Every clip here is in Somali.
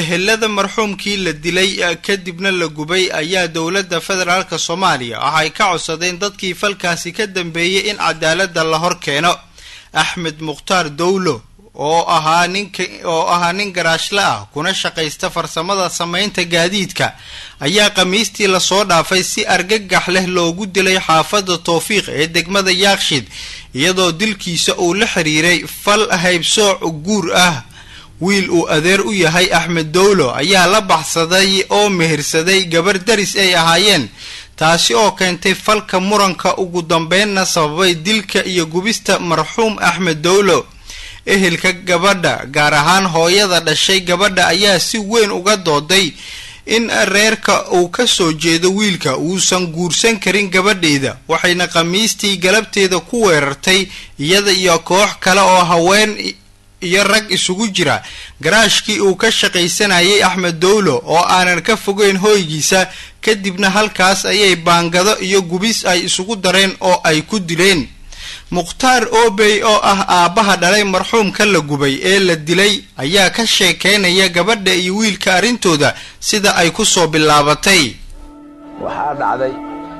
ehelada marxuumkii la dilay kadibna la gubay ayaa dowladda federaalk soomaaliya waxay ka codsadeen dadkii falkaasi ka dambeeyey in cadaaladda la hor keeno axmed mukhtaar dowlo oo ahaa ninka oo ahaa nin garaashla ah kuna shaqaysta farsamada samaynta gaadiidka ayaa khamiistii lasoo dhaafay si argagax leh loogu dilay xaafadda towfiiq ee degmada yaaqshid iyadoo dilkiisa uu la xiriiray fal haybsooc guur ah wiil uu adeer u yahay axmed dowlo ayaa la baxsaday oo mehersaday gabar daris ay ahaayeen taasi oo keentay falka muranka ugu dambeynna sababay dilka iyo gubista marxuum axmed dowlo ehelka gabadha gaar ahaan hooyada dhashay gabadha ayaa si weyn uga dooday in reerka uu ka soo jeedo wiilka uusan guursan karin gabadheeda waxayna khamiistii galabteeda ku weerartay iyada iyo koox kale oo haween iyo rag isugu jira garaashkii uu ka shaqaysanayay axmed dowlo oo aanan ka fogeyn hooygiisa kadibna halkaas ayay baangado iyo gubis ay isugu dareen oo ay ku dileen mukhtaar obey oo ah aabbaha dhalay marxuumka la gubay ee la dilay ayaa ka sheekeynaya gabadha iyo wiilka arrintooda sida ay ku soo bilaabatay waxaa dhacday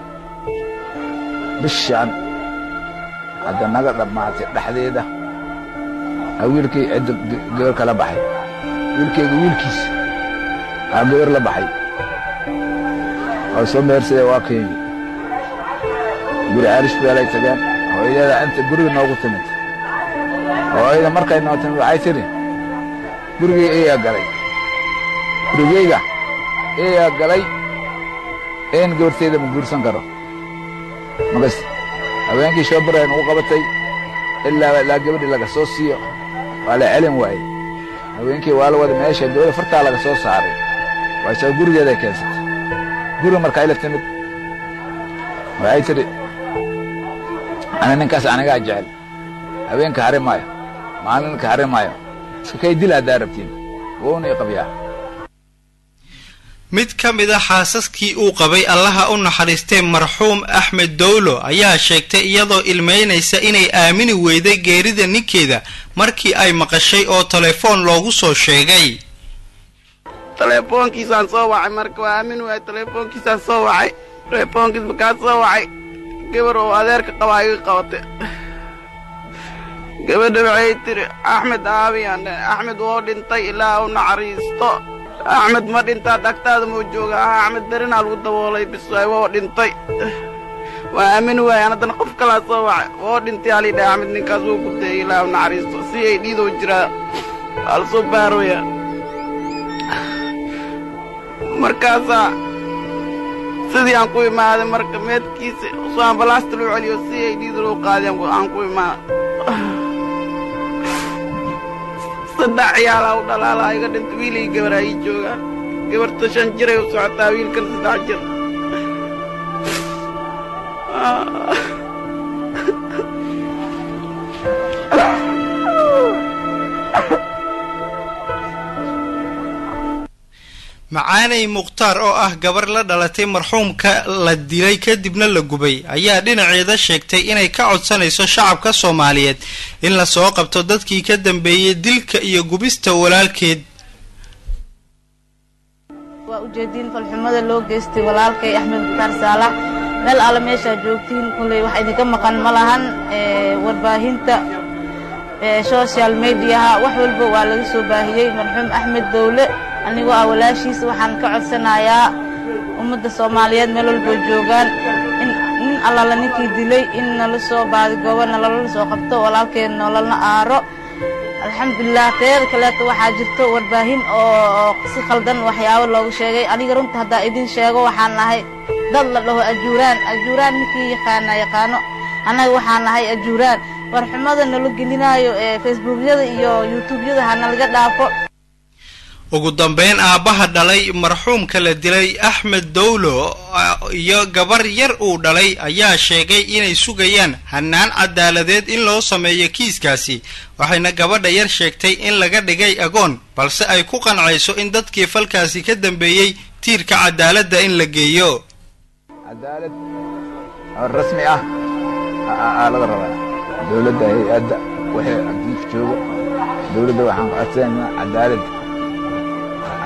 bishaan hadda naga dhammaatay dhexdeeda aa wiilkay cidda gabar kala baxay wiilkayga wiilkiisa aa gabar la baxay oo soo mehersadee waa keeni guri caarish beelay tageen hooyadeeda inta guriga noogu timid hooyada markay noo timid waxay tidhi gurigay eeyaa galay gurigayga eeyaa galay een gabartayda ma guursan karo magas haweenkii shoobaray nugu qabatay ilaa ilaa gabadhii laga soo siiyo waa la celin waayey haweenkii waa la wada meesha gabadha fartaa laga soo saaray waasoo gurigeeday keensatay guriga markay la timid waxay tidhi ana ninkaas anigaa jecel haweenka hari maayo maalinka hari maayo iska kay dil haddaa rabtiin wouna i qabyaa mid ka mid a xaasaskii uu qabay allaha u naxariistee marxuum axmed dowlo ayaa sheegtay iyadoo ilmeynaysa inay aamini weyday geerida ninkeeda markii ay maqashay oo telefoon loogu soo sheegay telefoonkiisaan soo wacay marka waa aamin waay telefoonkiisaan soo wacay telefoonkiis markaa soo wacay gabar oo adeerka qabaa iga qabatay gabadha waxay tidhi axmed aabiyaan axmed woo dhintay ilaa u naxariisto axmed ma dhintaa dhagtaada muu jooga ah axmed darinaa lagu daboolay biswaay woo dhintay waa aamin waayaan haddana qof kalaa soo wacay woo dhintay halidha axmed ninkaas wuu gubtay ilaa u naxariisto si ay dhiidoo jiraa waa la soo baarooyaa markaasaa sidii aan ku imaaday marka meedkiisa soo ambalaasta loo celiyo si ay dhiida loo qaadeen aan ku imaaday saddex ciyaalaa u dhalaalaa iga dhinta wiilay gabaraa ii joogaan gabarta shan jiray u socotaa wiilkan saddex jir macaanay mukhtaar oo ah gabar la dhalatay marxuumka la dilay kadibna la gubay ayaa dhinaceeda sheegtay inay ka codsanayso shacabka soomaaliyeed in lasoo qabto dadkii ka dambeeyey dilka iyo gubista walaalkeed waa ujeediin falxumada loo geystay walaalkay axmed mukhtaar saalax meel alle meeshaa joogtiin kulley wax idinka maqan ma lahan warbaahinta social mediaha wax walba waa laga soo baahiyey marxuum axmed dowle anigoo ah walaashiisa waxaan ka codsanayaa ummadda soomaaliyeed meel walboo joogaan in nin allala ninkii dilay in nala soo baadigoobo nalala soo qabto walaalkeen nololna aaro alxamdulilah teeda kaleeto waxaa jirto warbaahin oo si khaldan waxyaabo loogu sheegay aniga runta haddaa idin sheego waxaan nahay dad la dhaho ajuuraan ajuuraan ninkii yaqaana yaqaano annaga waxaan nahay ajuuraan warxumada nala gelinaayo ee facebookyada iyo yuutubyada ha nalaga dhaafo ugu dambeyn aabbaha dhalay marxuumka la dilay axmed dowlo iyo gabar yar uu dhalay ayaa sheegay inay sugayaan hanaan cadaaladeed in loo sameeyo kiiskaasi waxayna gabadha yar sheegtay in laga dhigay agoon balse ay ku qancayso in dadkii falkaasi ka dambeeyey tiirka cadaaladda in la geeyo cadaalad oo rasmi ah aa laga rabaa dowladda hay-adda wixii adduunka jooga dowladda waxaan ku codsanaynaa cadaalad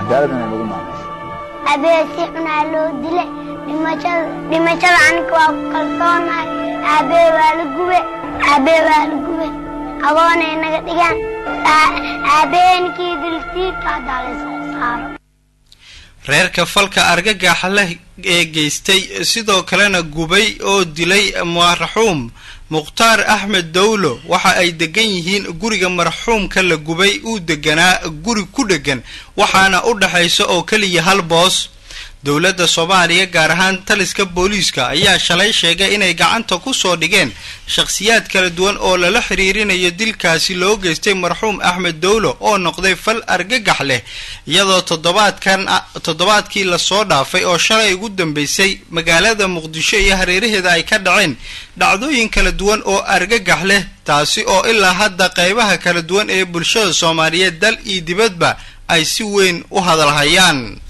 cadaalad inay lagu maamusho abee si xunaa loo dilay dhimashada dhimashada aniga waa ku kalsoonahay aabee waa la gube aabee waa la gube agoonay naga dhigaan aabeenkii dilsiibka haddaa laysku saaro reerka falka argagaxa leh ee geystay sidoo kalena gubay oo dilay marxuum mukhtaar axmed dowlo waxa ay degan yihiin guriga marxuumka la gubay uu deganaa guri ku dhegan waxaana u dhexaysa oo keliya hal boos dowladda soomaaliya gaar ahaan taliska booliiska ayaa shalay sheegay inay gacanta ku soo dhigeen shakhsiyaad kala duwan oo lala xiriirinayo dilkaasi loo geystay marxuum axmed dowlo oo noqday fal argagax leh iyadoo toddobaadkan toddobaadkii lasoo dhaafay oo shalay ugu dambeysay magaalada muqdisho iyo hareeraheeda ay ka dhaceen dhacdooyin kala duwan oo argagax leh taasi oo ilaa hadda qaybaha kala duwan ee bulshada soomaaliyeed dal iyo dibadba ay si weyn u hadalhayaan